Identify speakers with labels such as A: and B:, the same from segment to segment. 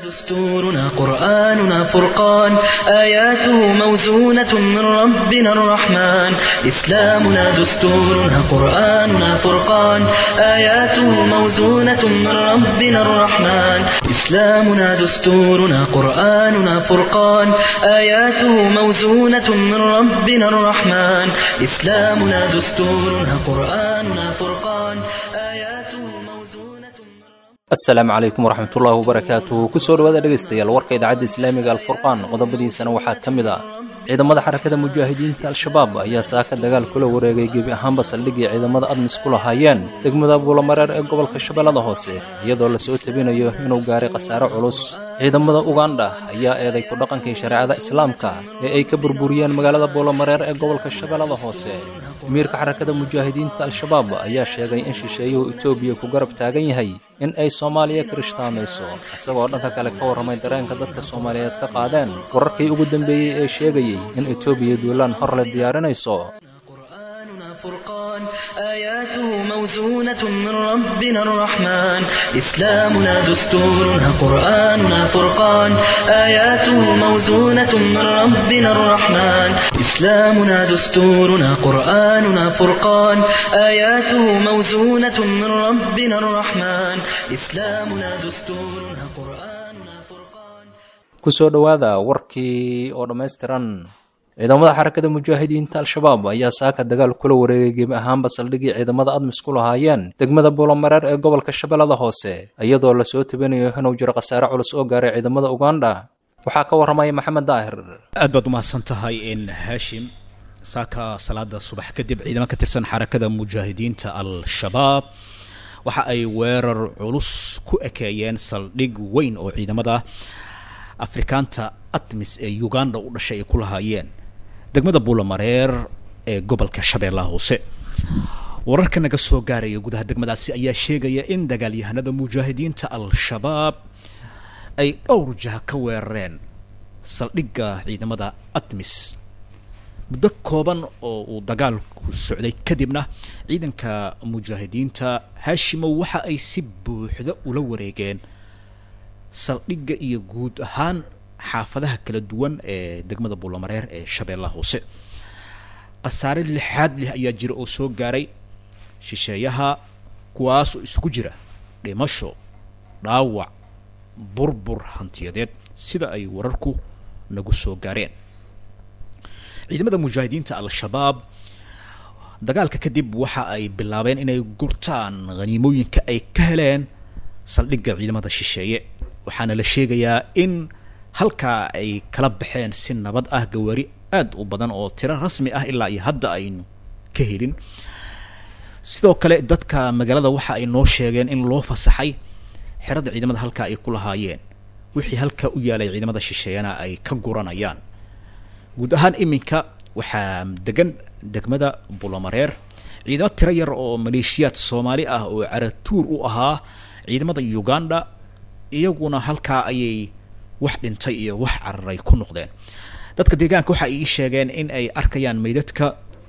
A: دستورنا قرآننا فرقان آياته موزونة من ربنا الرحمن إسلامنا دستورنا قرآننا فرقان آياته موزونة من ربنا الرحمن إسلامنا دستورنا قرآننا فرقان آياته موزونة من ربنا الرحمن إسلامنا دستورنا قرآننا فرقان آياته موزونة من
B: asalaamu calaykum waraxmatullaahi wabarakaatuh kusoo dhawaada dhegaystayaal warka idaacadda islaamiga alfurqaan qodobadiisana waxaa ka mid ah ciidamada xarakada mujaahidiinta al-shabaab ayaa saaka dagaal kula wareegay gebi ahaanba saldhiggii ciidamada admis ku lahaayeen degmada buulamareer ee gobolka shabeellada hoose iyadoo lasoo tabinayo inuu gaaray khasaare culus ciidamada ugandha ayaa eeday ku dhaqankii shareecada islaamka ee ay ka burburiyeen magaalada buulamareer ee gobolka shabeellada hoose amiirka xarakada mujaahidiinta al-shabaab ayaa sheegay in shisheeyuhu etoobiya ku garab taagan yahay in ay soomaaliya kirishhtaamayso isagoo dhanka kale ka warramay dareenka dadka soomaaliyeed ka qaadeen wararkii ugu dambeeyey ee sheegayey in etoobiya duulaan hor le diyaarinayso
A: قرآننا فرقان آياته موزونة من ربنا الرحمن إسلامنا دستورنا قرآننا فرقان آياته موزونة من ربنا الرحمن إسلامنا دستورنا قرآننا فرقان آياته موزونة من ربنا الرحمن إسلامنا دستورنا قرآننا فرقان
B: kusoo dhowaada warkii oo dhammaystiran ciidamada xarakada mujaahidiinta al-shabaab ayaa saaka dagaal kula wareegay gebi ahaanba saldhiggii ciidamada admis ku lahaayeen degmada buulamareer ee gobolka shabeellada hoose iyadoo lasoo tabinayo inuu jiro khasaare culus oo gaaray ciidamada ugandha waxaa ka warramaya maxamed daahir
C: aad baad umahadsan tahay in haashim saaka salaada subax kadib ciidamo ka tirsan xarakada mujaahidiinta al-shabaab waxa ay weerar culus ku ekeeyeen saldhig weyn oo ciidamada afrikaanta atmis ee uganda u dhashay ay ku lahaayeen degmada buulamareer ee gobolka shabeellaha hoose wararka naga soo gaaraya gudaha degmadaasi ayaa sheegaya in dagaalyahanada mujaahidiinta al-shabaab ay dhowr jaha ka weerareen saldhigga ciidamada atmis muddo kooban oo uu dagaalku socday kadibna ciidanka mujaahidiinta haashimow waxa ay si buuxda ula wareegeen saldhigga iyo guud ahaan xaafadaha kala duwan ee degmada buulamareer ee shabeellaha hoose khasaare lixaad leh ayaa jira oo soo gaaray shisheeyaha kuwaas oo isugu jira dhimasho dhaawac burbur hantiyadeed sida ay wararku nagu soo gaareen ciidamada mujaahidiinta al-shabaab dagaalka kadib waxa ay bilaabeen inay gurtaan khaniimooyinka ay ka heleen saldhigga ciidamada shisheeye waxaana la sheegayaa in halkaa ay kala baxeen si nabad ah gawaari aad u badan oo tiro rasmi ah ilaa iyo hadda aynu ka helin sidoo kale dadka magaalada waxa ay noo sheegeen in loo fasaxay xerada ciidamada halkaa ay ku lahaayeen wixii halkaa u yaalay ciidamada shisheeyana ay ka guranayaan guud ahaan iminka waxaa degan degmada buulamareer ciidamo tiro yar oo maleeshiyaad soomaali ah oo caratuur u ahaa ciidamada uganda iyaguna halkaa ayay wax dhintay iyo wax cararay ku noqdeen dadka deegaanka waxa ay ii sheegeen in ay arkayaan meydadka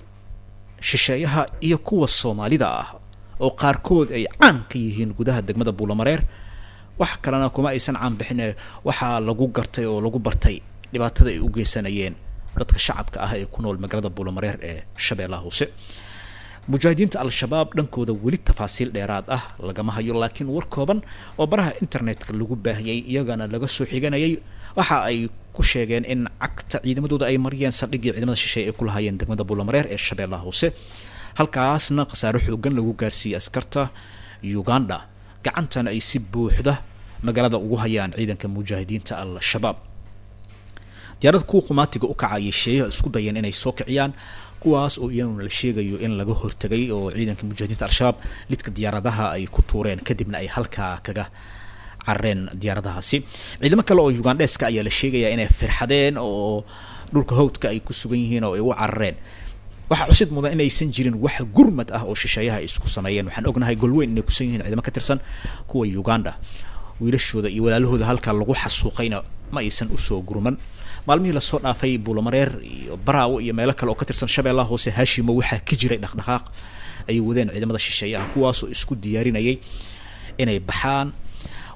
C: shisheeyaha iyo kuwa soomaalida ah oo qaarkood ay caan ka yihiin gudaha degmada buulamareer wax kalena kuma aysan caan bixin waxaa lagu gartay oo lagu bartay dhibaatada ay u geysanayeen dadka shacabka ah ee ku nool magaalada buulamareer ee shabeellaha hoose mujaahidiinta al-shabaab dhankooda weli tafaasiil dheeraad ah lagama hayo laakiin war kooban oo baraha internetka lagu baahiyey iyagana laga soo xiganayay waxa ay ku sheegeen in cagta ciidamadooda ay mariyeen saldhiggii ciidamada shisheeye ay ku lahaayeen degmada buulamareer ee shabeellaha hoose halkaasna khasaare xoogan lagu gaarsiiyey askarta uganda gacantana ay si buuxda magaalada ugu hayaan ciidanka mujaahidiinta al-shabaab diyaarada kuwa qumaatiga u kacayay sheeyaha isku dayeen inay soo kiciyaan kuwaas oo iyaguna la sheegayo in laga hortegay oo ciidanka mujaahidiinta al-shabaab lidka diyaaradaha ay ku tuureen kadibna ay halkaa kaga carareen diyaaradahaasi ciidamo kale oo ugandheska ayaa la sheegayaa inay firxadeen oo dhulka hawdka ay ku sugan yihiin oo ay u carareen waxaa cusid mudan inaysan jirin wax gurmad ah oo shisheeyaha ay isku sameeyeen waxaan ognahay golweyn inay kusan yihiin ciidamo ka tirsan kuwa uganda wiilashooda iyo walaalahooda halkaa lagu xasuuqayna ma aysan usoo gurman maalmihii lasoo dhaafay buulamareer iyo baraawo iyo meelo kale oo ka tirsan shabeellaha hoose haashimo waxaa ka jiray dhaqdhaqaaq ay wadeen ciidamada shisheeyaha kuwaasoo isku diyaarinayay inay baxaan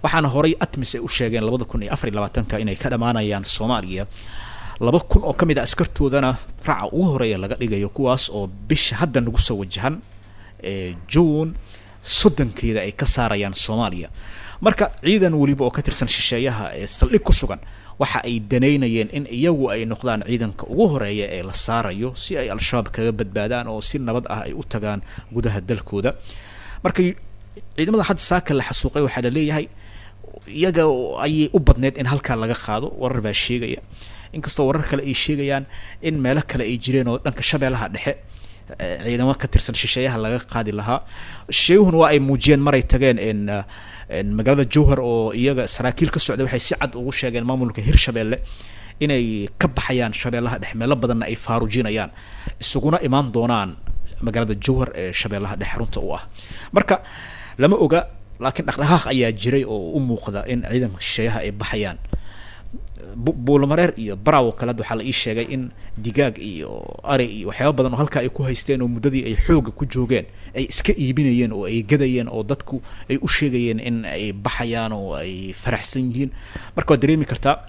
C: waxaana horay atmis ay u sheegeen labada kun iyo afar iyo labaatanka inay ka dhammaanayaan soomaaliya laba kun oo ka mid a askartoodana raaca ugu horeeya laga dhigayo kuwaas oo bisha hadda nagu soo wajahan ee juun soddonkeeda ay ka saarayaan soomaaliya marka ciidan weliba oo ka tirsan shisheeyaha ee saldhig ku sugan waxa ay danaynayeen in iyagu ay noqdaan ciidanka ugu horeeya ee la saarayo si ay al-shabaab kaga badbaadaan oo si nabad ah ay u tagaan gudaha dalkooda marka ciidamada hadda saaka la xasuuqay waxaa la leeyahay iyaga ayay u badneyd in halkaa laga qaado warar baa sheegaya inkastoo warar kale ay sheegayaan in meelo kale ay jireen oo dhanka shabeellaha dhexe ciidamo ka tirsan shisheeyaha laga qaadi lahaa shisheeyuhuna waa ay muujiyeen maray tageen n magaalada jowhar oo iyaga saraakiil ka socday waxay si cad ugu sheegeen maamulka hirshabeelle inay ka baxayaan shabeellaha dhexe meelo badanna ay faarujinayaan isuguna imaan doonaan magaalada jowhar ee shabeellaha dhexe runta u ah marka lama oga laakiin dhaqdhaqaaq ayaa jiray oo u muuqda in ciidanka shisheeyaha ay baxayaan buulamareer iyo baraw kaleed waxaa la ii sheegay in digaag iyo ari iyo waxyaaba badan oo halkaa ay ku haysteen oo muddadii ay xooga ku joogeen ay iska iibinayeen oo ay gadayeen oo dadku ay u sheegayeen in ay baxayaan oo ay faraxsan yihiin marka waad dareemi kartaa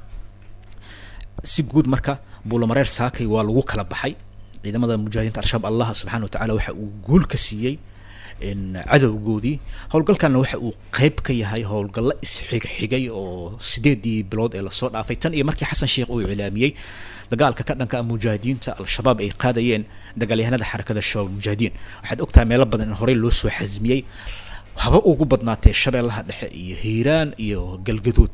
C: si guud marka buulamareer saakay waa lagu kala baxay ciidamada mujaahidiinta al-shabaab allah subxana wa tacala waxa uu guul ka siiyey cadowgoodii howlgalkana waxa uu qeyb ka yahay howlgallo isxigxigay oo sideedii bilood ee lasoo dhaafay tan iyo markii xasan sheekh uu iclaamiyey dagaalka ka dhanka mujaahidiinta al-shabaab ay qaadayeen dagaalyahanada xarakada shabaab mujaahidiin waxaad ogtahay meelo badan in horey loo soo xasmiyey haba ugu badnaatee shabeellaha dhexe iyo hiiraan iyo galgaduud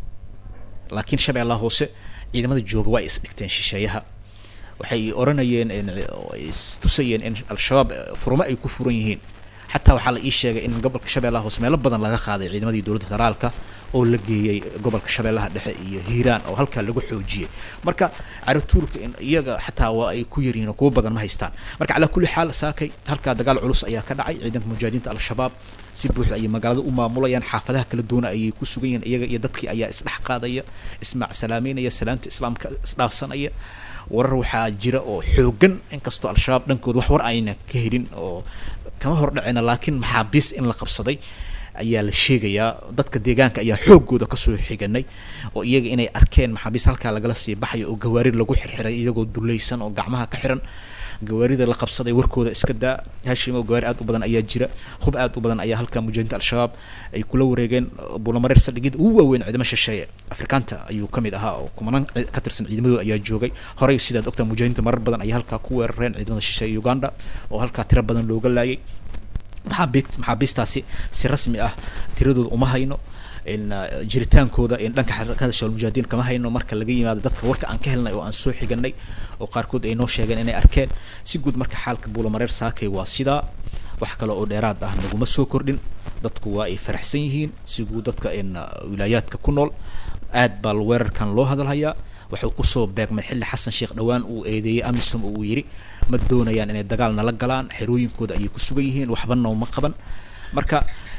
C: laakiin shabeellaha hoose ciidamada jooga waa isdhigteen shisheeyaha waxay oranayeen istusayeen in al-shabaab furmo ay ku furan yihiin xataa waxaa la ii sheegay in gobolka shabeellaha hoose meelo badan laga qaaday ciidamadii dowladda federaalka oo la geeyey gobolka shabeellaha dhexe iyo hiiraan oo halkaa lagu xoojiyey marka caratuurka in iyaga xataa waa ay ku yaryihiin oo kuwa badan ma haystaan marka calaa kulli xaal saakay halkaa dagaal culus ayaa ka dhacay ciidanka mujaahidiinta al-shabaab si buuxda ayay magaalada u maamulayaan xaafadaha kala duwana ayay ku sugan yihiin iyaga iyo dadkii ayaa isdhex qaadaya ismaac salaameynaya salaanta islaamka isdhaafsanaya warar waxaa jira oo xoogan inkastoo al-shabaab dhankooda wax war ayna ka helin oo kama hor dhacina laakiin maxaabiis in la qabsaday ayaa la sheegayaa dadka deegaanka ayaa xoogooda kasoo xiganay oo iyaga inay arkeen maxaabiis halkaa lagala sii baxayo oo gawaari lagu xirxiray iyagoo dulaysan oo gacmaha ka xiran gawaarida la qabsaday warkooda iska daa hashimo gawaari aad u badan ayaa jira hub aad u badan ayaa halkaa mujaahidiinta al-shabaab ay kula wareegeen buulamareer saldhigyada ugu waaweyn ciidamo shisheeye afrikaanta ayuu ka mid ahaa oo kumanaan ka tirsan ciidamadooda ayaa joogay horey sidaad ogtaa mujaahidiinta marar badan ayaa halkaa ku weerareen ciidamada shisheeye uganda oo halkaa tiro badan looga laayay maxaabiist maxaabiistaasi si rasmi ah tiradooda uma hayno jiritaankooda dhanka xarakada shabaab mujaahidiin kama hayno marka laga yimaado dadka warka aan ka helnay oo aan soo xiganay oo qaarkood ay noo sheegeen inay arkeen si guud marka xaalka buulamareer saakay waa sidaa wax kale oo dheeraad ah naguma soo kordhin dadku waa ay faraxsan yihiin si guud dadka wilaayaadka ku nool aad baa weerarkan loo hadalhayaa wuxuu kusoo beegmay xilli xasan sheekh dhowaan uu eedeeyey amisom oo uu yidhi ma doonayaan inay dagaal nala galaan xerooyinkooda ayay ku sugan yihiin waxba nooma qaban marka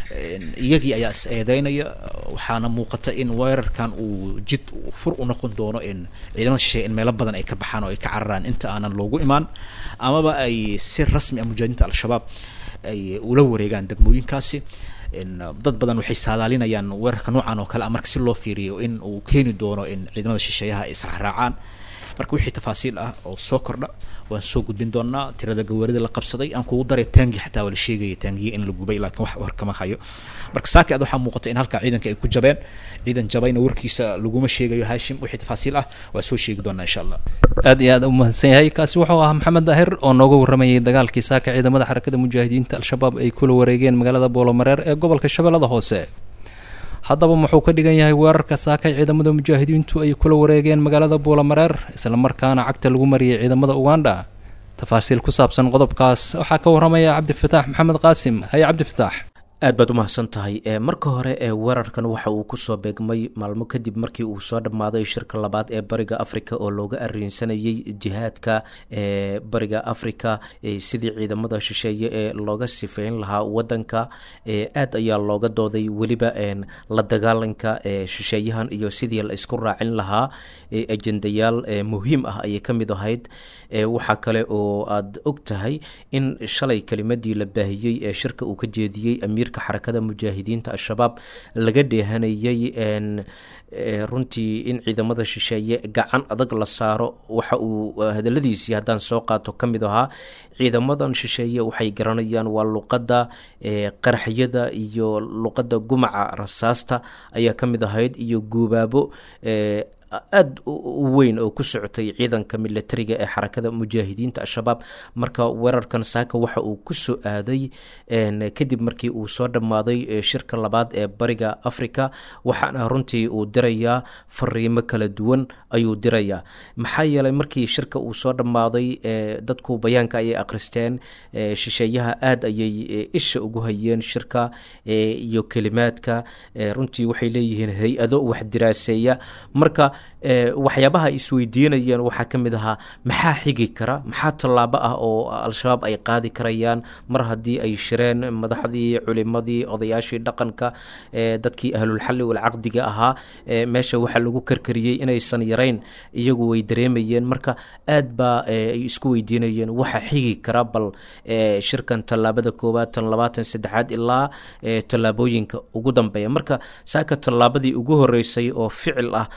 C: iyagii ayaa is eedeynaya waxaana muuqata in weerarkan uu jid fur u noqon doono in ciidamada shisheeye in meelo badan ay ka baxaan oo ay ka cararaan inta aanan loogu imaan amaba ay si rasmi ah mujaahidiinta al-shabaab ay ula wareegaan degmooyinkaasi dad badan waxay saadaalinayaan weerarka noocan oo kale ah marka si loo fiiriyo in uu keeni doono in ciidamada shisheeyaha ay israacraacaan marka wixii tafaasiil ah oo soo kordha waan soo gudbin doonaa tirada gawaarida la qabsaday aan kugu daray taangi xataa waa la sheegaya taangiya in la gubay laakiin wax war kama hayo marka saaki ad waxaa muuqata in halkaa ciidanka ay ku jabeen ciidan jabayna warkiisa laguma sheegayo haashim wixii tafaasiil ah waa soo sheegi doonaa insha allah
B: aad iyo aad u mahadsan yahay kaasi wuxuu ahaa maxamed daahir oo nooga warramayay dagaalkii saaka ciidamada xarakada mujaahidiinta al-shabaab ay kula wareegeen magaalada boolomareer ee gobolka shabeellada hoose haddaba muxuu ka dhigan yahay weerarka saakay ciidamada mujaahidiintu ay kula wareegeen magaalada buulamareer islamarkaana cagta lagu mariyay ciidamada uganda tafaasiil ku saabsan qodobkaas waxaa ka warramaya cabdifataax maxamed qaasim haye cabdifataax
D: aad baad u mahadsan tahay marka hore ee weerarkan waxa uu kusoo beegmay maalmo kadib markii uu soo dhammaaday shirka labaad ee bariga africa oo looga ariinsanayay jihaadka ee bariga africa sidii ciidamada shisheeye ee looga sifeyn lahaa wadanka aad ayaa looga dooday weliba la dagaalanka shisheeyahan iyo sidii la isku raacin lahaa ajendayaal muhiim ah ayay ka mid ahayd waxaa kale oo aad og tahay in shalay kelimadii la baahiyey ee shirka uu ka jeediyey amiir damiirka xarakada mujaahidiinta al-shabaab laga dheehanayay runtii in ciidamada shisheeye gacan adag la saaro waxa uu hadaladiisii haddaan soo qaato ka mid ahaa ciidamadan shisheeye waxay garanayaan waa luqadda qaraxyada iyo luqadda gumaca rasaasta ayaa ka mid ahayd iyo guubaabo aada u weyn oo ku socotay ciidanka milatariga ee xarakada mujaahidiinta al-shabaab marka weerarkan saaka waxa uu ku soo aaday kadib markii uu soo dhammaaday shirka labaad ee bariga africa waxaana runtii uu dirayaa fariimo kala duwan ayuu dirayaa maxaa yeelay markii shirka uu soo dhammaaday dadku bayaanka ayay akhristeen shisheeyaha aada ayay isha ugu hayeen shirka iyo kelimaadka runtii waxay leeyihiin hay-ado wax diraaseeya marka waxyaabaha ay isweydiinayeen waxaa ka mid ahaa maxaa xigi kara maxaa tallaabo ah oo al-shabaab ay qaadi karayaan mar haddii ay shireen madaxdii culimadii odayaashii dhaqanka dadkii ahlulxalli walcaqdiga ahaa meesha waxaa lagu karkariyey inaysan yarayn iyagu way dareemayeen marka aad baa ay isku weydiinayeen waxa xigi kara bal shirkan tallaabada koowaad tan labaatan saddexaad ilaa tallaabooyinka ugu dambeeya marka saaka tallaabadii ugu horeysay oo ficil ah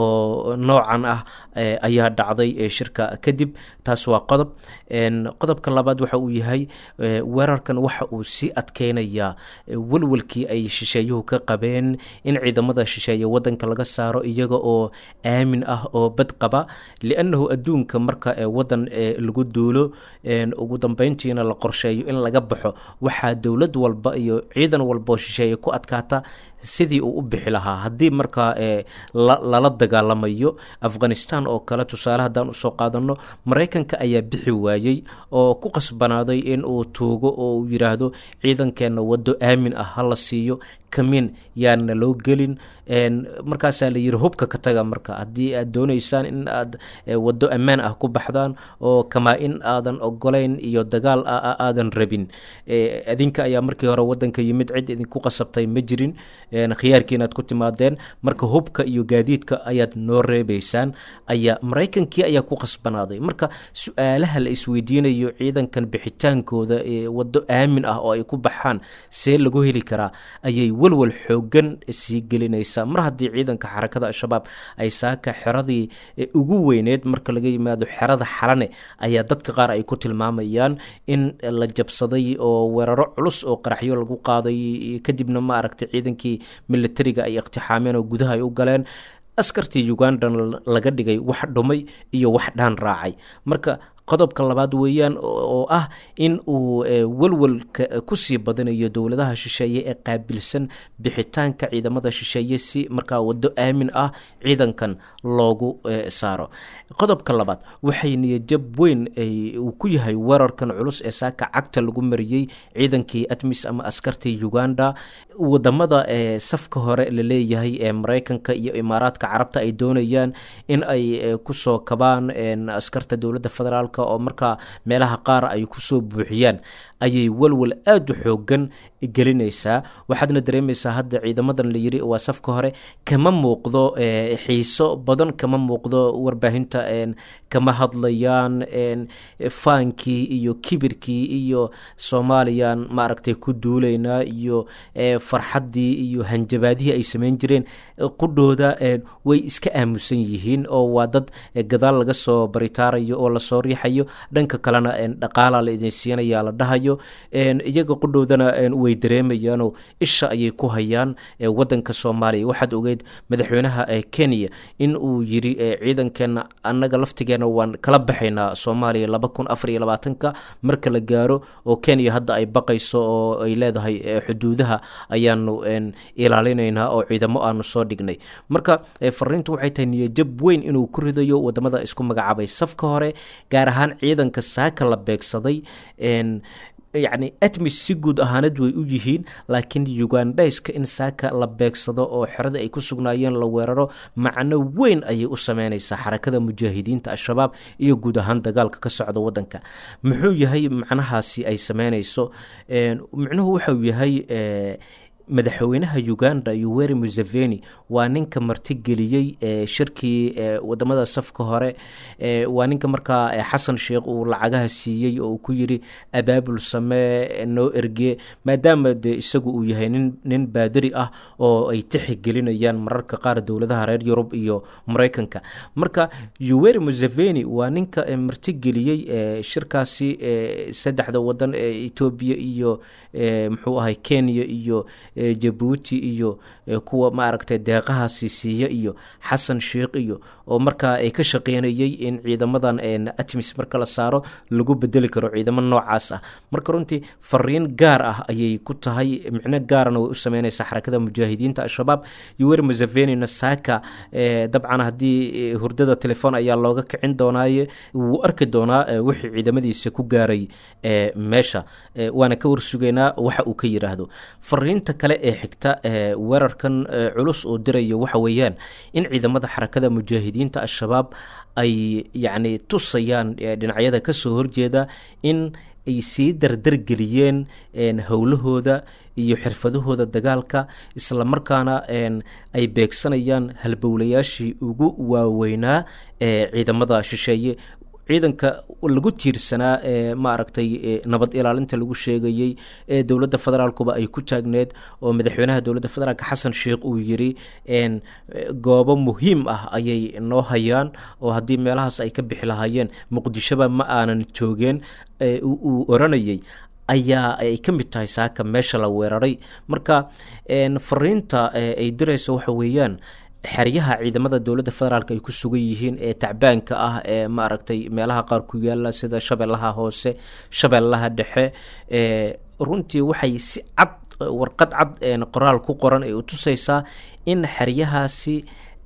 D: oo noocan ah ayaa dhacday shirka kadib taas waa qodob qodobka labaad waxa uu yahay weerarkan waxa uu sii adkeynayaa welwelkii ay shisheeyuhu ka qabeen in ciidamada shisheeye wadanka laga saaro iyaga oo aamin ah oo bad qaba liannahu adduunka marka wadan lagu duulo ugu dambeyntiina la qorsheeyo in laga baxo waxaa dowlad walba iyo ciidan walbaoo shisheeye ku adkaata sidii uu u bixi lahaa haddii markaa lala dagaalamayo afghanistan oo kale tusaale haddaan usoo qaadano maraykanka ayaa bixi waayey oo ku qasbanaaday in uu tuugo oo uu yidhaahdo ciidankeenna waddo aamin ah ha la siiyo kamiin yaana loo gelin markaasaa la yidhi hubka ka taga marka haddii aad dooneysaan in aad waddo ammaan ah ku baxdaan oo kamaa in aadan ogolayn iyo dagaal aadan rabin adinka ayaa markii hore wadanka yimid cid idinku qasabtay ma jirin khiyaarkii inaad ku timaadeen marka hubka iyo gaadiidka ayaad noo reebeysaan ayaa maraykankii ayaa ku qasbanaaday marka su-aalaha la isweydiinayo ciidankan bixitaankooda waddo aamin ah oo ay ku baxaan see lagu heli karaa ayay walwal xoogan sii gelinaysaa mar haddii ciidanka xarakada al-shabaab ay saaka xeradii ugu weyneed marka laga yimaado xerada xalane ayaa dadka qaar ay ku tilmaamayaan in la jabsaday oo weeraro culus oo qaraxyo lagu qaaday kadibna ma aragtay ciidankii militariga ay iqtixaameen oo gudaha ay u galeen askartii ugandan laga dhigay wax dhumay iyo wax dhaan raacay marka qodobka labaad weeyaan oo ah in uu welwelka kusii badanayo dowladaha shisheeye ee qaabilsan bixitaanka ciidamada shisheeye si markaa waddo aamin ah ciidankan loogu saaro qodobka labaad waxay niyajab weyn uu ku yahay weerarkan culus ee saaka cagta lagu mariyey ciidankii atmis ama askartii uganda wadamada safka hore la leeyahay ee maraykanka iyo imaaraadka carabta ay doonayaan in ay kusoo kabaan askarta dowladda federaalk oo markaa meelaha qaar ay kusoo buuxiyaan ayay walwal aada u xoogan gelinaysaa waxaadna dareemaysaa hadda ciidamadan la yiri waa safka hore kama muuqdo xiiso badan kama muuqdo warbaahinta kama hadlayaan faankii iyo kibirkii iyo soomaaliyan maaragtay ku duulaynaa iyo farxaddii iyo hanjabaadihii ay sameyn jireen qudhooda way iska aamusan yihiin oo waa dad gadaal laga soo baritaarayo oo lasoo riixayo dhanka kalena dhaqaala la idin siinaya la dhahayo iyaga qudhoodana way dareemayaanoo isha ayay ku hayaan wadanka soomaaliya waxaad ogeyd madaxweynaha kenya in uu yiri ciidankeena annaga laftigeena waan kala baxaynaa soomaaliya laba kun afar iyo labaatanka marka la gaaro oo kenya hadda ay baqayso oo ay leedahay xuduudaha ayaanu ilaalinaynaa oo ciidamo aanu soo dhignay marka fariintu waxay tahay niyajab weyn inuu ku ridayo wadamada isku magacaabay safka hore gaar ahaan ciidanka saaka la beegsaday yacni atmis si guud ahaanad way u yihiin laakiin ugandhayska in saaka la beegsado oo xerada ay ku sugnaayeen la weeraro macno weyn ayay u sameynaysaa xarakada mujaahidiinta al-shabaab iyo guud ahaan dagaalka ka socda wadanka muxuu yahay macnahaasi ay sameynayso micnuhu waxau yahay madaxweynaha uganda yoweri museveni waa ninka martigeliyey shirkii wadamada safka hore waa ninka markaa xasan sheekh uu lacagaha siiyey oo uu ku yiri abaabul samee noo erge maadaama de isagu uu yahay nin nin baadari ah oo ay tixigelinayaan mararka qaar dowladaha reer yurub iyo mareykanka marka yoweri museveni waa ninka martigeliyey shirkaasi saddexda wadan ee etoobiya iyo muxuu ahay kenya iyo jabuuti iyo kuwa maaragtay deeqahaasi siiya iyo xasan sheekh iyo oo markaa ay ka shaqeynayay in ciidamadan atmis marka la saaro lagu bedeli karo ciidamo noocaas ah marka runtii fariin gaar ah ayay ku tahay micno gaarana way u sameyneysaa xarakada mujaahidiinta al-shabaab yoweri musevenina saaka dabcan haddii hurdada telefoon ayaa looga kicin doonaaye wuu arki doonaa wixii ciidamadiisa ku gaaray meesha waana ka warsugaynaa waxa uu ka yidhaahdo fariinta kale ee xigta weerarkan culus oo diraya waxa weeyaan in ciidamada xarakada mujaahidiinta al-shabaab ay yacni tusayaan dhinacyada kasoo horjeeda in ay sii dardargeliyeen howlahooda iyo xirfadahooda dagaalka islamarkaana ay beegsanayaan halbowlayaashii ugu waaweynaa ee ciidamada shisheeye ciidanka lagu tiirsanaa ee maaragtay nabad ilaalinta lagu sheegayey ee dowladda federaalkuba ay ku taagneed oo madaxweynaha dowladda federaalk xasan sheekh uu yiri goobo muhiim ah ayay noo hayaan oo haddii meelahaas ay ka bixi lahaayeen muqdishoba ma aanan joogeen uu oranayay ayaa ay ka mid tahay saaka meesha la weeraray marka fariinta ay diraysa waxa weeyaan xeryaha ciidamada dowladda federaalk ay ku sugan yihiin ee tacbaanka ah ee maaragtay meelaha qaar ku yaala sida shabeellaha hoose shabeellaha dhexe runtii waxay si cad warqad cad qoraal ku qoran ay u tusaysaa in xeryahaasi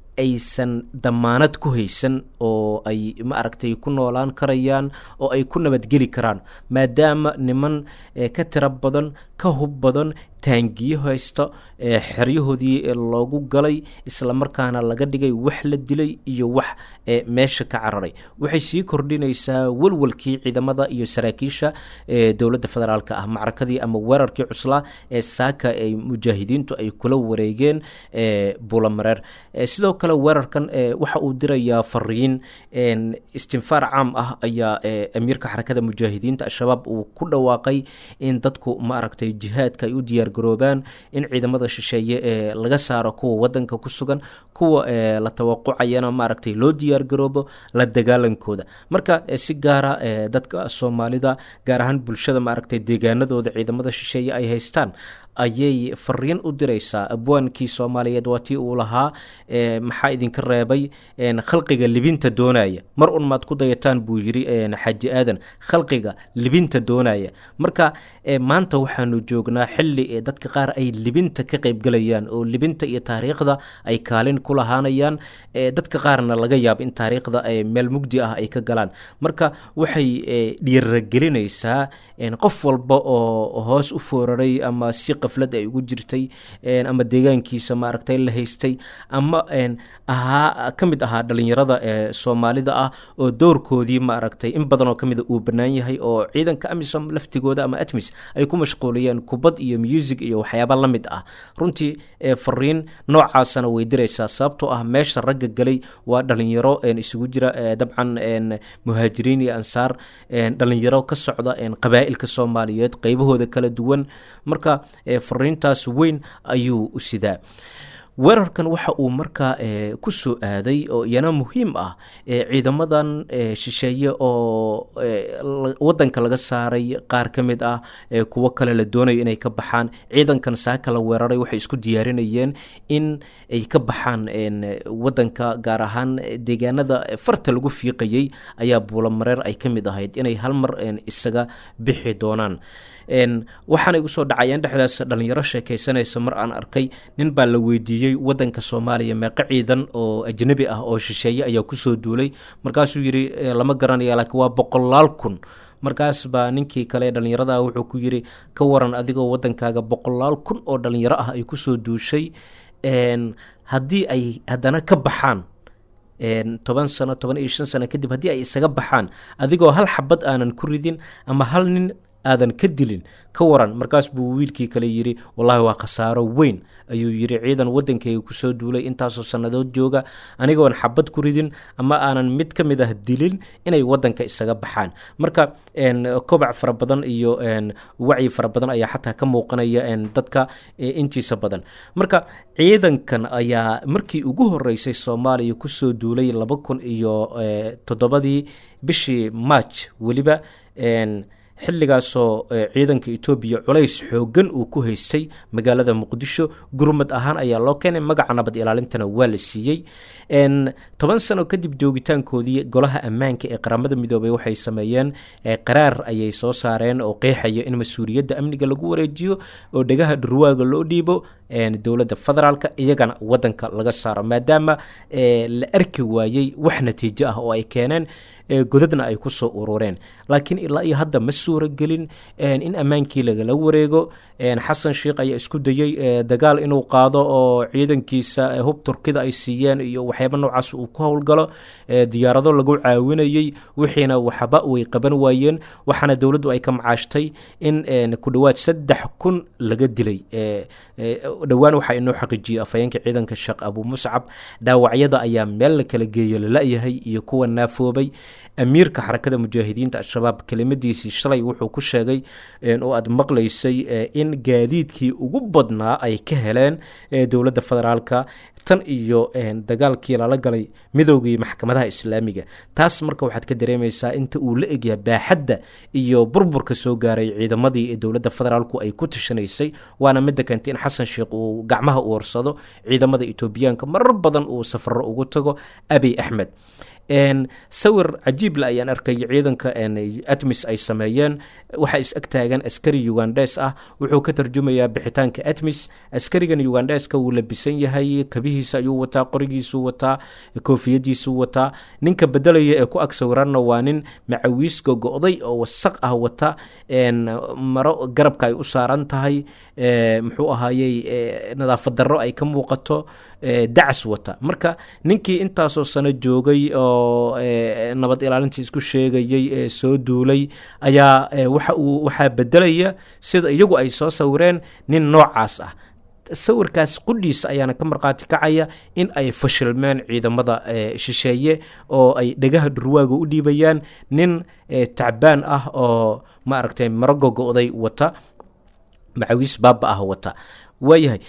D: aysan damaanad ku haysan oo ay maaragtay ku noolaan karayaan oo ay ku nabadgeli karaan maadaama niman ka tiro badan ka hub badan taangiyo haysto xeryahoodii loogu galay islamarkaana laga dhigay wax la dilay iyo wax meesha ka cararay waxay sii kordhinaysaa walwalkii ciidamada iyo saraakiisha dowladda federaalk ah macrakadii ama weerarkii cuslaa ee saaka ay mujaahidiintu ay kula wareegeen bulamareer sidoo kale weerarkan waxa uu dirayaa fariin istinfaar caam ah ayaa amiirka xarakada mujaahidiinta al-shabaab uu ku dhawaaqay in dadku maaragtay jihaadka ay u diyaar garoobaan in ciidamada shisheeye ee laga saaro kuwa wadanka ku sugan kuwa la tawaqucayana maaragtay loo diyaar garoobo la dagaalankooda marka si gaara dadka soomaalida gaar ahaan bulshada maaragtay deegaanadooda ciidamada shisheeye ay haystaan ayay fariin u diraysaa abwaankii soomaaliyeed waa tii uu lahaa maxaa idinka reebay khalqiga libinta doonaya mar un maad ku dayataan buu yiri xaji aadan khalqiga libinta doonaya marka maanta waxaanu joognaa xili dadka qaar ay libinta ka qeybgalayaan oo libinta iyo taariikhda ay kaalin ku lahaanayaan dadka qaarna laga yaabo in taariikhda meel mugdi ah ay ka galaan marka waxay dhiiragelinaysaa qof walba oo hoos u fooraray ama si qaflad ay ugu jirtay ama deegaankiisa maaragtay la haystay ama ahaa ka mid ahaa dhalinyarada ee soomaalida ah oo doorkoodii maaragtay in badan oo ka mida uu bannaan yahay oo ciidanka amisom laftigooda ama atmis ay ku mashquuliyeen kubad iyo music iyo waxyaaba la mid ah runtii fariin noocaasana way diraysaa sababtoo ah meesha ragga galay waa dhalinyaro isugu jira dabcan muhaajiriin iyo ansaar dhalinyaro ka socda qabaa'ilka soomaaliyeed qeybahooda kala duwan marka fariintaas weyn ayuu u sidaa weerarkan waxa uu markaa ku soo aaday oo iyana muhiim ah ciidamadan shisheeye oo wadanka laga saaray qaar ka mid ah kuwo kale la doonayo inay ka baxaan ciidankan saaka la weeraray waxay isku diyaarinayeen in ay ka baxaan wadanka gaar ahaan deegaanada farta lagu fiiqayey ayaa buulamareer ay ka mid ahayd inay hal mar isaga bixi doonaan waxaana igu soo dhacayeen dhexdaas dhalinyaro sheekaysanaysa mar aan arkay nin baa la weydiiyey wadanka soomaaliya meeqo ciidan oo ajnabi ah oo shisheeye ayaa kusoo duulay markaasuu yidhi lama garanaya laakiin waa boqolaal kun markaas baa ninkii kale dhalinyarada ah wuxuu ku yidhi ka waran adigoo wadankaaga boqolaal kun oo dhalinyaro ah ay kusoo duushay haddii ay haddana ka baxaan toban sano toban iyo shan sano kadib haddii ay isaga baxaan adigoo hal xabad aanan ku ridin ama hal nin aadan ka dilin ka waran markaas buu wiilkii kale yidhi wallaahi waa khasaaro weyn ayuu yidhi ciidan waddankayga kusoo duulay intaasoo sannadood jooga anigoon xabad ku ridin ama aanan mid ka mid ah dilin inay waddanka isaga baxaan marka kobac fara badan iyo wacyi fara badan ayaa xataa ka muuqanaya dadka intiisa badan marka ciidankan ayaa markii ugu horeysay soomaaliya kusoo duulay laba kun iyo toddobadii bishii march weliba xilligaasoo ciidanka etoobiya culays xoogan uu ku haystay magaalada muqdisho gurmad ahaan ayaa loo keenay magaca nabad ilaalintana waa la siiyey toban sano kadib joogitaankoodii golaha ammaanka ee qaramada midoobay waxay sameeyeen qaraar ayay soo saareen oo qeexaya in mas-uuliyadda amniga lagu wareejiyo oo dhegaha dhurwaaga loo dhiibo dowladda federaalka iyagana wadanka laga saaro maadaama la arki waayey wax natiijo ah oo ay keeneen godadna ay kusoo urureen laakiin ilaa iyo hadda ma suura gelin in ammaankii lagala wareego xasan sheikh ayaa isku dayey dagaal inuu qaado oo ciidankiisa hub turkida ay siiyeen iyo waxyaaba noocaas uu ku howlgalo diyaarado lagu caawinayey wixiina waxba way qaban waayeen waxaana dowladdu ay ka macaashtay in ku dhowaad saddex kun laga dilay dhowaan waxaa inoo xaqiijiyey afhayeenka ciidanka sheekh abu muscab dhaawacyada ayaa meel la kala geeya lala-yahay iyo kuwa naafoobay amiirka xarakada mujaahidiinta al-shabaab kelimadiisii shalay wuxuu ku sheegay oo aada maqlaysay in gaadiidkii ugu badnaa ay ka heleen dowladda federaalka tan iyo dagaalkii lala galay midowgii maxkamadaha islaamiga taas marka waxaad ka dareemaysaa inta uu la egyahay baaxadda iyo burburka soo gaaray ciidamadii ee dowladda federaalku ay ku tashanaysay waana midda keentay in xasan sheikh uu gacmaha u warsado ciidamada etoobiyaanka marar badan uu safaro ugu tago abiy axmed sawir cajiible ayaan arkay ciidanka atmis ay sameeyeen waxaa is ag taagan askari ugandes ah wuxuu ka tarjumayaa bixitaanka atmis askarigan ugandeska wuu labisan yahay kabihiisa ayuu wataa qorigiisuu wataa koofiyadiisuu wataa ninka bedelaya ee ku ag sawiranna waa nin macawiis gogo-day oo wasaq ah wata maro garabka ay u saaran tahay muxuu ahaayey nadaafad darro ay ka muuqato dacas wata marka ninkii intaasoo sano joogay oo nabad ilaalintii isku sheegayey ee soo duulay ayaa waxa uu waxaa bedelaya sida iyagu ay soo sawireen nin noocaas ah sawirkaas qudhiisa ayaana ka markhaati kacaya in ay fashilmeen ciidamada shisheeye oo ay dhegaha dhurwaaga u dhiibayaan nin tacbaan ah oo maaragtay maro gogo-day wata macawiis baaba ah wata waayahay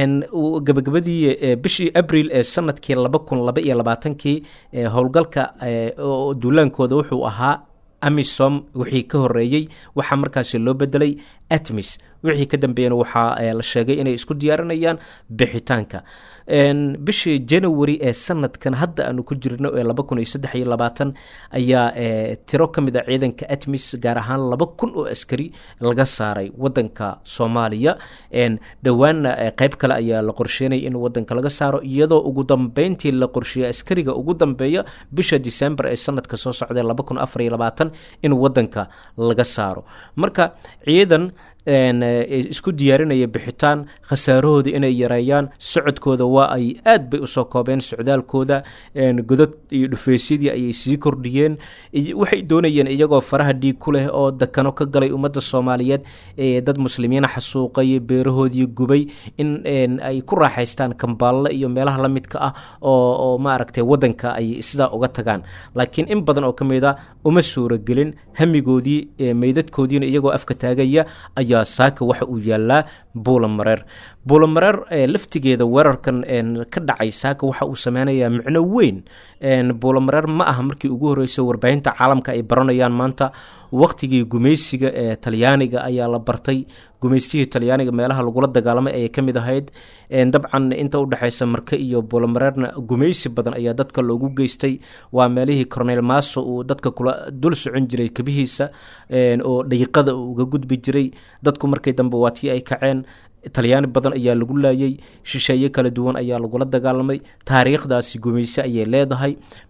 D: gabagabadii bishii abril ee sanadkii laba kun laba iyo labaatankii howlgalka duulaankooda wuxuu ahaa amisom wixii ka horeeyey waxaa markaasi loo bedelay atmis wixii ka dambeeyana waxaa la sheegay inay isku diyaarinayaan bixitaanka bishii january ee sanadkan hadda aanu ku jirno ee laba kun iyo saddex iyo labaatan ayaa tiro ka mid a ciidanka atmis gaar ahaan laba kun oo askari laga saaray wadanka soomaaliya dhowaanna qeyb kale ayaa la qorsheynaya in wadanka laga saaro iyadoo ugu dambeyntii la qorsheeyay askariga ugu dambeeya bisha december ee sanadka soo socda laba kun afar iyo labaatan in wadanka laga saaro marka ciidan isku diyaarinaya bixitaan khasaarahooda inay yareeyaan socodkooda waa ay aad bay usoo koobeen socdaalkooda godad iyo dhufeysyadii ayay sii kordhiyeen waxay doonayeen iyagoo faraha dhiig ku leh oo dakano ka galay ummadda soomaaliyeed dad muslimiina xasuuqay beerahoodii gubay in ay ku raaxaystaan kambaalle iyo meelaha la midka ah oo maaragtay wadanka ay sidaa uga tagaan laakiin in badan oo ka mid a uma suuragelin hamigoodii meydadkoodiina iyagoo afka taagaya ayaa saaka waxa uu yaalaa buulamareer buulamareer laftigeeda weerarkan ka dhacay saaka waxa uu sameynayaa micno weyn buulamareer ma aha markii ugu horreysay warbaahinta caalamka ay baranayaan maanta waqtigii gumaysiga ee talyaaniga ayaa la bartay gumaystihii talyaaniga meelaha lagula dagaalamay ayay ka mid ahayd dabcan inta udhexeysa marke iyo buulamareerna gumaysi badan ayaa dadka loogu geystay waa meelihii cornel maso uu dadka kula dul socon jiray kabihiisa oo dhayiqada uu uga gudbi jiray dadku markii dambe waa tii ay kaceen talyaani badan ayaa lagu laayay shisheeye kala duwan ayaa lagula dagaalamay taariikhdaasi gumayse ayay leedahay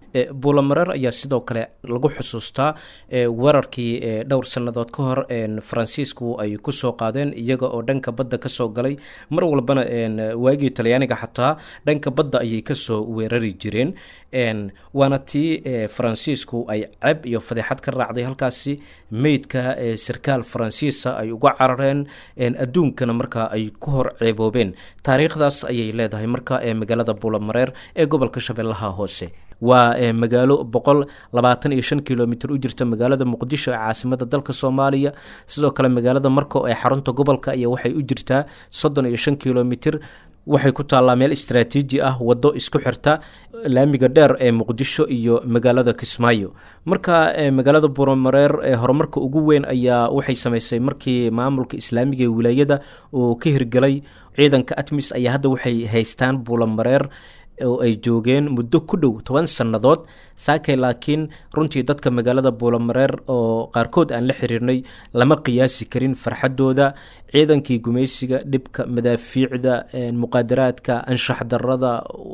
D: buulamareer ayaa sidoo kale lagu xusuustaa weerarkii dhowr sannadood ka hor faransiisku ay kusoo qaadeen iyaga oo dhanka badda kasoo galay mar walbana waagii talyaaniga xataa dhanka badda ayay kasoo weerari jireen waana tii faransiisku ay ceb iyo fadeexad ka raacday halkaasi meydka sarkaal faransiisa ay uga carareen adduunkana markaa ay ku hor ceeboobeen taariikhdaas ayay leedahay marka magaalada buulamareer ee gobolka shabeellaha hoose waa magaalo boqol labaatan iyo shan kilomitr u jirta magaalada muqdisho ee caasimada dalka soomaaliya sidoo kale magaalada marko ee xarunta gobolka iyo waxay u jirtaa soddon iyo shan kilomitr waxay ku taallaa meel istraatiiji ah waddo isku xirta laamiga dheer ee muqdisho iyo magaalada kismaayo marka magaalada buuramareer ee horumarka ugu weyn ayaa waxay samaysay markii maamulka islaamiga ee wilaayada uu ka hirgelay ciidanka atmis ayaa hadda waxay haystaan buulamareer oo ay joogeen muddo ku dhow toban sannadood saakay laakiin runtii dadka magaalada buulamareer oo qaarkood aan la xiriirnay lama qiyaasi karin farxaddooda ciidankii gumaysiga dhibka madaafiicda muqaadaraadka anshax darada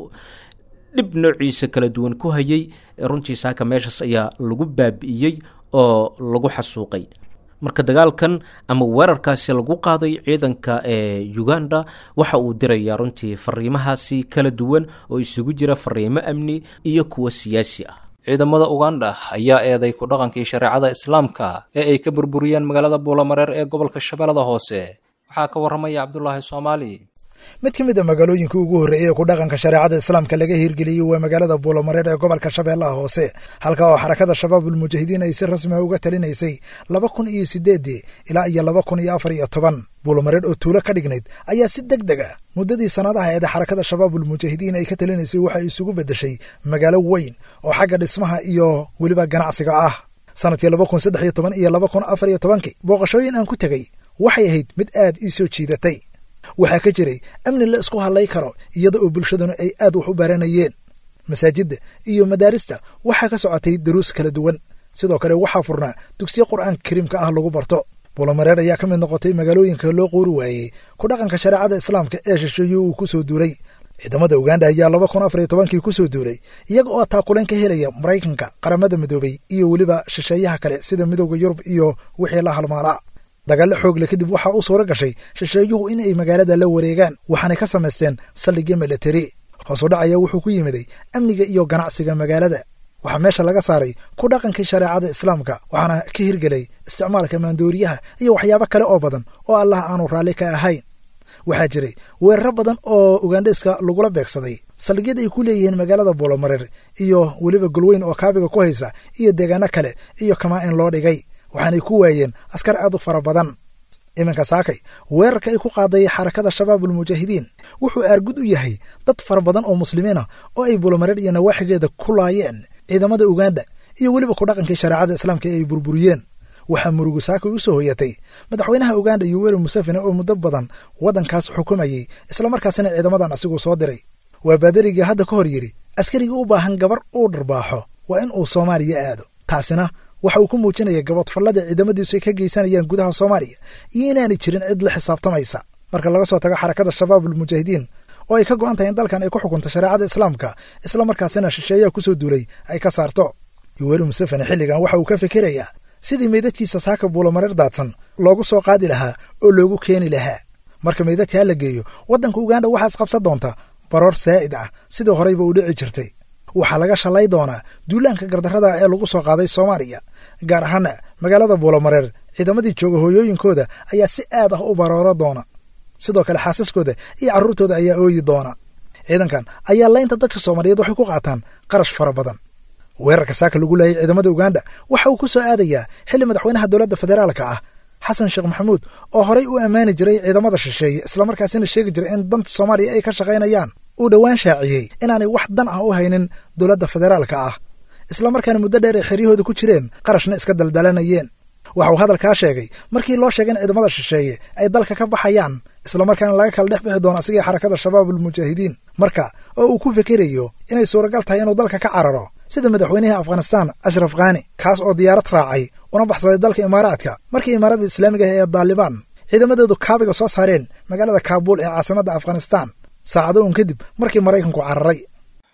D: dhib noociisa kala duwan ku hayay runtii saaka meeshaas ayaa lagu baabi'iyey oo lagu xasuuqay marka dagaalkan ama weerarkaasi lagu qaaday ciidanka ee uganda waxa uu dirayaa runtii fariimahaasi kala duwan oo isugu jira fariimo amni iyo kuwo siyaasi ah
B: ciidamada uganda ayaa eeday ku dhaqankii shareecada islaamka ee ay ka burburiyeen magaalada buulamareer ee gobolka shabeellada hoose waxaa ka warramaya cabdulaahi soomaali
E: mid ka mid a magaalooyinkai ugu horreeyey ee ku dhaqanka shareecada islaamka laga hirgeliyey waa magaalada buulamareer ee gobolka shabeellaha hoose halka oo xarakada shabaabulmujaahidiin ay si rasmiha uga talinaysay laba kun iyo sideedii ilaa iyo laba kun iyo afar iyo toban buulamareer oo tuulo ka dhignayd ayaa si deg deg ah muddadii sannadaha eeda xarakada shabaabulmujaahidiin ay ka talinaysay waxay isugu beddeshay magaalo weyn oo xagga dhismaha iyo weliba ganacsiga ah sanadkii laba kun saddex iyo toban iyo laba kun afar iyo tobankii booqashooyin aan ku tegey waxay ahayd mid aad ii soo jiidatay waxaa ka jiray amni la isku hadlay karo iyada oo bulshaduna ay aad wax u baranayeen masaajidda iyo madaarista waxaa ka socotay daruus kala duwan sidoo kale waxaa furnaa dugsiyo qur'aanka kariimka ah lagu barto buulamareer ayaa ka mid noqotay magaalooyinka loo qoori waayey ku dhaqanka shareecada islaamka ee shisheeye uu ku soo duulay ciidamada uganda ayaa laba kun afar iyo tobankii ku soo duulay iyaga oo taakuleen ka helaya maraykanka qaramada midoobay iyo weliba shisheeyaha kale sida midooda yurub iyo wixii la halmaalaa dagaallo xoogle kadib waxaa u suura gashay shisheeyuhu in ay magaalada la wareegaan waxaanay ka samaysteen saldhigyo milatari hoosu dhacaya wuxuu ku yimiday amniga iyo ganacsiga magaalada waxaa meesha laga saaray ku dhaqankii shareecada islaamka waxaana ka hirgelay isticmaalka maandooriyaha iyo waxyaabo kale oo badan oo allah aanu raalli ka ahayn waxaa jiray weeraro badan oo ugandheska lagula beegsaday saldhigyada ay ku leeyihiin magaalada buulamareer iyo weliba golweyn oo kaabiga ku haysa iyo deegaano kale iyo kamaa in loo dhigay waxaanay ku waayeen askar aad u fara badan iminka saakay weerarka ay ku qaaday xarakada shabaabulmujaahidiin wuxuu aargud u yahay dad fara badan oo muslimiin ah oo ay buulamareer iyo nawaaxigeeda ku laayeen ciidamada uganda iyo weliba ku dhaqankii shareecada islaamka ee ay burburiyeen waxaa murugu saakay u soo hoyatay madaxweynaha uganda yoweri museveni oo muddo badan waddankaas xukumayey islamarkaasina ciidamadan asiguu soo diray waa baadarigii hadda ka hor yidhi askarigii u baahan gabar uu dharbaaxo waa in uu soomaaliya aado taasina waxa uu ku muujinaya gabadfallada ciidamadiisu ay ka geysanayaan gudaha soomaaliya iyo inaanay jirin cid la xisaabtamaysa marka laga soo tago xarakada shabaabulmujaahidiin oo ay ka go'an tahay in dalkan ay ku xukunto shareecada islaamka islamarkaasina shisheeyaha ku soo duulay ay ka saarto yoweri museveni xilligan waxa uu ka fikirayaa sidii meydadkiisa saaka buulamareer daadsan loogu soo qaadi lahaa oo loogu keeni lahaa marka meydadka ha la geeyo waddanka uganda waxaa isqabsan doonta baroor saa'id ah sidii horeyba u dhici jirtay waxaa laga shalay doonaa duulaanka gardarrada ee lagu soo qaaday soomaaliya gaar ahaana magaalada buulamareer ciidamadii jooga hooyooyinkooda ayaa si aad ah u barooro doona sidoo kale xaasaskooda iyo carruurtooda ayaa ooyi doona ciidankan ayaa laynta dadka soomaaliyeed waxay ku qaataan qarash fara badan weerarka saaka lagu laayay ciidamada uganda waxa uu ku soo aadayaa xilli madaxweynaha dowladda federaalka ah xasan sheekh maxamuud oo horay u ammaani jiray ciidamada shisheeye islamarkaasina sheegi jiray in danta soomaaliya ay ka shaqaynayaan uu dhowaan shaaciyey inaanay wax dan ah u haynin dowladda federaalka ah islamarkaana muddo dheer ay xeryahooda ku jireen qarashna iska daldalanayeen waxa uu hadalkaa sheegay markii loo sheegay in ciidamada shisheeye ay dalka ka baxayaan islamarkaana laga kala dhex bixi doono asigii xarakada shabaabulmujaahidiin marka oo uu ku fikirayo inay suuragal tahay inuu dalka ka cararo sida madaxweynihii afghanistaan ashraf khani kaas oo diyaarad raacay una baxsaday dalka imaaraadka markii imaarada islaamiga ah ee daalibaan ciidamadoodu kaabiga soo saareen magaalada kaabuul ee caasimadda afghanistaan saacado uun kadib markii maraykanku cararay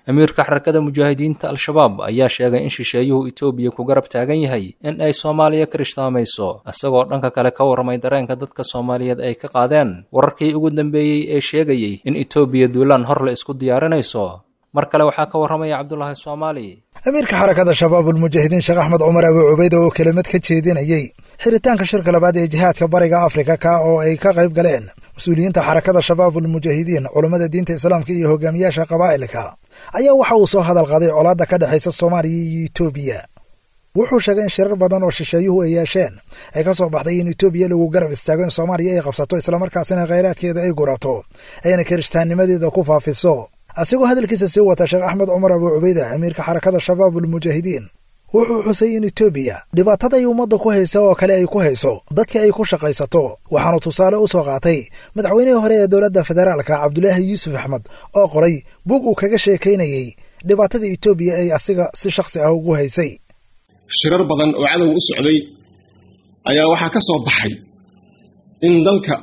B: amiirka xarakada mujaahidiinta al-shabaab ayaa sheegay in shisheeyuhu etoobiya ku garab taagan yahay in ay soomaaliya kirishhtaamayso isagoo dhanka kale ka warramay dareenka dadka soomaaliyeed ay ka qaadeen wararkii ugu dambeeyey ee sheegayey in etoobiya duulaan hor la isku diyaarinayso mar kale waxaa ka warramaya cabdulaahi soomaali
E: amiirka xarakada shabaabulmujaahidiin sheekh axmed cumar abi cubayda oo kelimad ka jeedinayey xiritaanka shirka labaad ee jihaadka bariga afrika ka oo ay ka qayb galeen mas-uuliyiinta xarakada shabaabulmujaahidiin culummada diinta islaamka iyo hogaamiyaasha qabaa'ilka ayaa waxa uu soo hadal qaaday colaadda ka dhexaysa soomaaliya iyo etoobiya wuxuu sheegay in shirar badan oo shisheeyuhu ay yeesheen ay ka soo baxday in etoobiya lagu garab istaago in soomaaliya ay qabsato islamarkaasina khayraadkeeda ay gurato ayna kirishtaannimadeeda ku faafiso asigoo hadalkiisa sii wata sheekh axmed cumar abu cubayda amiirka xarakada shabaabulmujaahidiin wuxuu xusay in etoobiya dhibaatada ay ummadda ku haysa oo kale ay ku hayso dadka ay ku shaqaysato waxaanu tusaale u soo qaatay madaxweynihii hore ee dowladda federaalka cabdulaahi yuusuf axmed oo qoray bug uu kaga sheekaynayey dhibaatada etoobiya ay asiga si shakhsi ah ugu haysay
F: shirar badan oo cadow u socday ayaa waxaa ka soo baxay in dalka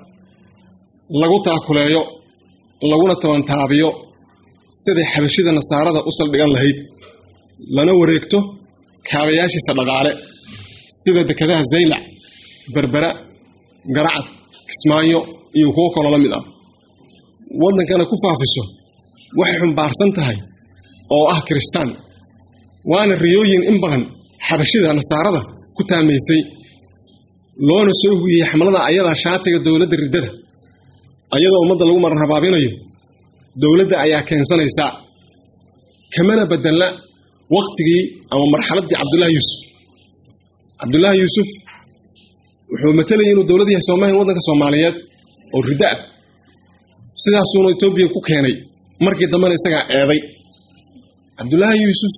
F: lagu taakuleeyo laguna tabantaabiyo siday xabashida nasaarada u saldhigan lahayd lana wareegto kaabayaashiisa dhaqaale sida dekedaha zaylac berbera garacad kismaayo iyo kuwo kaloo la mid ah waddankana ku faafiso waxay xumbaarsan tahay oo ah kirishtaan waana riyooyin in badan xabashida nasaarada ku taamaysay loona soo hugiyey xamlada ayadaa shaatiga dowladda riddada ayadoo ummadda lagu maran habaabinayo dowladda ayaa keensanaysaa kamana bedelna wakhtigii ama marxaladdii cabdullaahi yuusuf cabdullaahi yuusuf wuxuu matalayay inuu dowlad yahay soomaaliya waddanka soomaaliyeed oo riddo ah sidaasuuna etoobiya ku keenay markii dambena isagaa eeday cabdullaahi yuusuf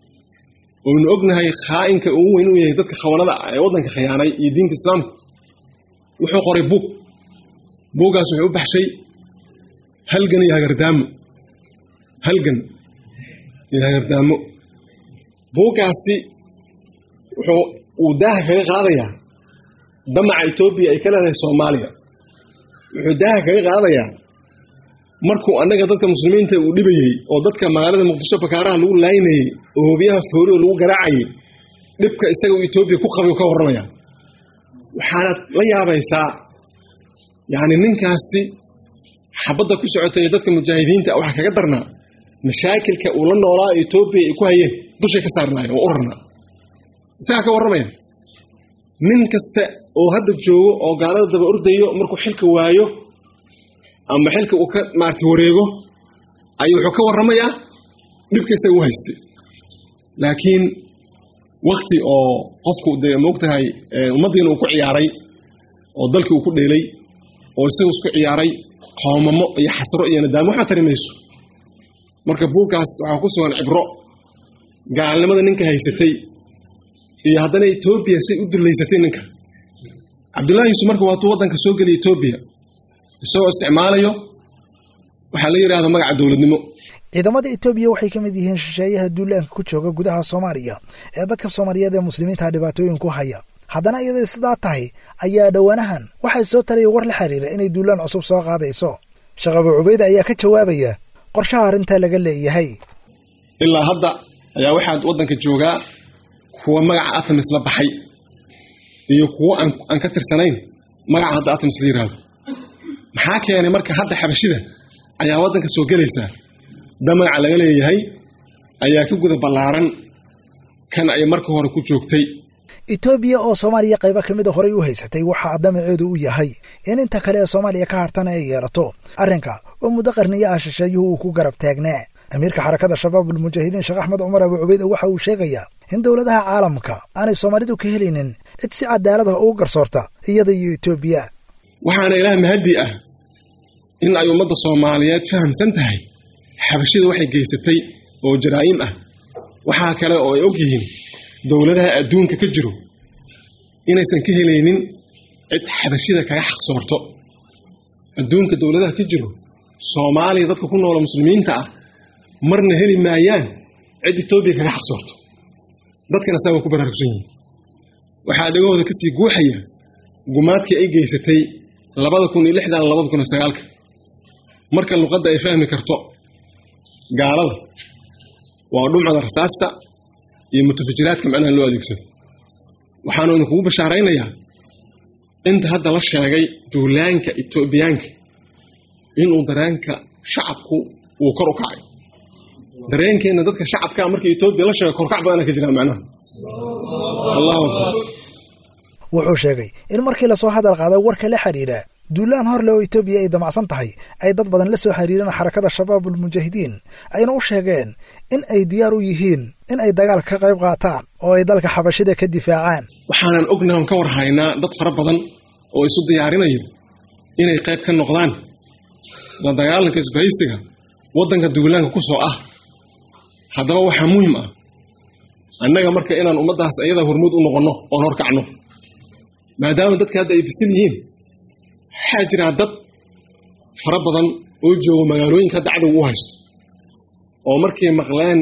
F: oonu ognahay khaa'inka ugu weyn uu yahay dadka khawanada ah ee waddanka khiyaanay iyo diinta islaamka wuxuu qoray buug buuggaas wuxuu u baxshay halgan iyo hagardaamo halgan iyo hagardaamo buuggaasi wuxuu uu daaha kaga qaadayaa damaca etoobiya ay ka leedahay soomaaliya wuxuu daaha kaga qaadayaa markuu annaga dadka muslimiinta uu dhibayey oo dadka magaalada muqdisho bakaaraha lagu laynayey oo hobiyaha foori oo lagu garaacayay dhibka isaga uu etoobiya ku qabay ka warramaya waxaanaad la yaabaysaa yacni ninkaasi xabadda ku socotay ee dadka mujaahidiinta waxaa kaga darnaa mashaakilka uu la noolaa etoobiya ay ku hayeen dushay ka saarnaayeen oo u rarnaa isagaa ka warramaya nin kasta oo hadda joogo oo gaalada daba ordayo markuu xilka waayo ama xilka uu ka maarata wareego ayuu wuxuu ka warramayaa dhibka isaga u haystay laakiin wakti oo qofku dee moogtahay ummaddiina uu ku ciyaaray oo dalkii uu ku dheelay oo isagu isku ciyaaray qoomamo iyo xasro iyo nadaamo waxaa tari mayso marka buuggaas waxaa ku sugan cibro gaalnimada ninka haysatay iyo haddana etoobiya say u dullaysatay ninka cabdullahi yuusuf marka waatuu waddanka soo geliya etoobiya isagoo isticmaalayo waxaa la yidhahda magaca dowladnimo
E: ciidamada etoobiya waxay ka mid yihiin shisheeyaha duulaanka ku jooga gudaha soomaaliya ee dadka soomaaliyeed ee muslimiinta dhibaatooyin ku haya haddana iyadoo sidaa tahay ayaa dhowaanahan waxay soo taraya war la xiriira inay duulaan cusub soo qaadayso sheekh abu cubayde ayaa ka jawaabaya qorshaha arrintaa laga leeyahay
F: ilaa hadda ayaa waxaad waddanka joogaa kuwa magaca atamis la baxay iyo kuwo aan ka tirsanayn magaca hadda atamis la yidhaahdo maxaa keenay marka hadda xabashida ayaa waddanka soo gelaysaa da magaca laga leeyahay ayaa ka guda ballaaran kan ay marka hore ku joogtay
E: etoobiya oo soomaaliya qaybo ka mid a horey u haysatay waxaa damaceedu u yahay in inta kale ee soomaaliya ka hartana ay yeelato arrinka oo muddo qarniyo ah shisheeyuhu uu ku garab taagnaa amiirka xarakada shabaabulmujaahidiin sheekh axmed cumar abu cubayde waxa uu sheegayaa in dowladaha caalamka aanay soomaalidu ka helaynin cid si cadaalad ah ugu garsoorta iyada iyo etoobiya
F: waxaana ilaah mahaddi ah in ay ummadda soomaaliyeed fahamsan tahay xabashida waxay geysatay oo jaraa'im ah waxaa kale oo ay og yihiin dowladaha adduunka ka jiro inaysan ka helaynin cid xabashida kaga xaqsoorto adduunka dowladaha ka jiro soomaaliya dadka ku noola muslimiinta ah marna heli maayaan cid etoobiya kaga xaqsoorto dadkana saa waa ku baraarugsan yihiin waxaa dhegahooda ka sii guuxaya gumaadkii ay geysatay labada kun iyo lixdan labada kun iyo sagaalka marka luqadda ay fahmi karto gaalada waa dhumcada rasaasta iyo mutafajiraadka macnaha loo adeegsado waxaanu idinkugu bashaaraynayaa inta hadda la sheegay duulaanka etoobiyaanka inuu dareenka shacabku uu kor u kacay dareenkeenna dadka shacabkaa markii etoobiya la sheegay korkac badana ka jiraa macnaha allahu akbar
E: wuxuu sheegay in markii lasoo hadal qaaday warka la xidhiidha duulaan hor le oo etoobiya ay damacsan tahay ay dad badan la soo xiriireen xarakada shabaabul mujaahidiin ayna u sheegeen in ay diyaar u yihiin in ay dagaal ka qayb qaataan oo ay dalka xabashida ka difaacaan
F: waxaanan ognahay on ka war haynaa dad fara badan oo isu diyaarinaya inay qayb ka noqdaan la dagaalanka isbahaysiga waddanka duulaanka ku soo ah haddaba waxaa muhim ah annaga marka inaan ummaddaas iyada hormuud u noqonno oon horkacno maadaama dadka hadda ay bisil yihiin waxaa jiraa dad fara badan oo joogo magaalooyinka hadda cadowga u haysto oo markay maqleen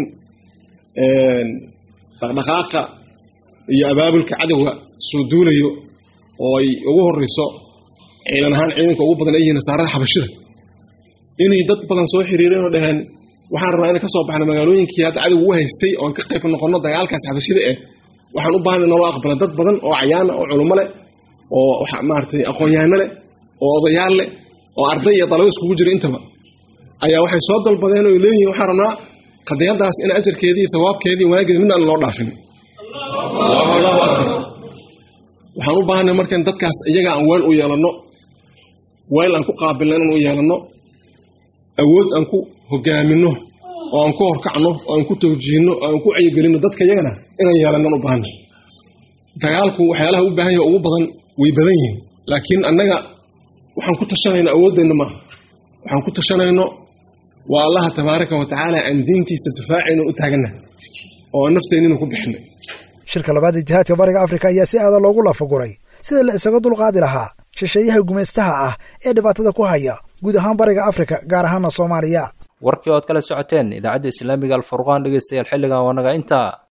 F: dhaqdhaqaaqa iyo abaabulka cadowga soo duulayo oo ay ugu horrayso ciidan ahaan ciidanka ugu badan ay yihiin nasaarada xabashida inay dad badan soo xiriireen oo dhaheen waxaan rabnaa inay ka soo baxno magaalooyinkii hadda cadowga u haystay oon ka qayb noqonno dagaalkaas xabashida eh waxaan u baahanay naloo aqbala dad badan oo cayaana oo culummo leh oo maaragtay aqoon-yahanno leh oo odayaal leh oo arday iyo dalabo iskugu jira intaba ayaa waxay soo dalbadeen oo leeyihiin waxaan rabnaa qadiyadaas in ajarkeedii thawaabkeedii wanaageedi midna aan loo dhaafin allahu akbar waxaan u baahanay markan dadkaas iyaga aan weel u yeelanno weel aan ku qaabilno inaan u yeelanno awood aan ku hogaaminno oo aan ku horkacno oo aan ku tawjiihno oo aan ku caygelinno dadka iyagana inaan yeelannan u baahanay dagaalku waxyaalaha u baahan yaha ugu badan way badan yihiin laakiin annaga waxaan ku tashanayno awooddeenna maaha waxaan ku tashanayno waa allaha tabaaraka wa tacaala aan diintiisa difaacayno u taagannahay oo aan nafteennina ku bixinay
E: shirka labaad ee jihaadka bariga afrika ayaa si aada loogu lafaguray sida la isaga dulqaadi lahaa shisheeyaha gumaystaha ah ee dhibaatada ku haya guud ahaan bariga afrika gaar ahaana soomaaliya
B: warkii ood kala socoteen idaacadda islaamiga alfurqaan dhegeystayaal xilligan waa naga intaa